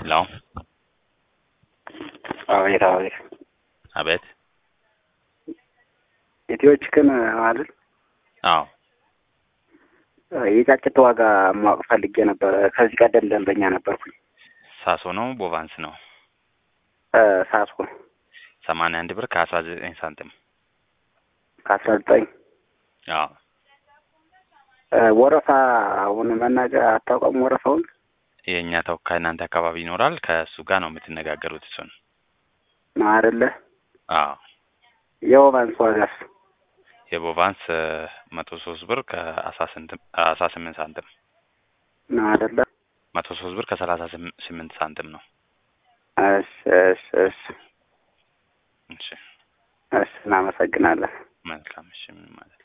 ሄሎ አቤት አቤት አቤት ኢትዮ ቺክን አይደል? አዎ የጫጭት ዋጋ ማወቅ ፈልጌ ነበረ። ከዚህ ቀደም ደንበኛ ነበርኩኝ። ሳሶ ነው ቦቫንስ ነው? ሳሶ ሰማንያ አንድ ብር ከአስራ ዘጠኝ ሳንቲም ከአስራ ዘጠኝ አዎ ወረፋ አሁን መናገር አታውቀም? ወረፋውን የእኛ ተወካይ እናንተ አካባቢ ይኖራል። ከእሱ ጋር ነው የምትነጋገሩት እሱን። ነው አይደለ? አዎ የወባንስ ዋጋስ የቦቫንስ መቶ ሶስት ብር ከአስራ ስምንት ሳንቲም ነው አይደለ? መቶ ሶስት ብር ከሰላሳ ስምንት ሳንቲም ነው። እሺ እሺ እሺ እሺ እሺ እናመሰግናለን። መልካም እሺ ምን ማለት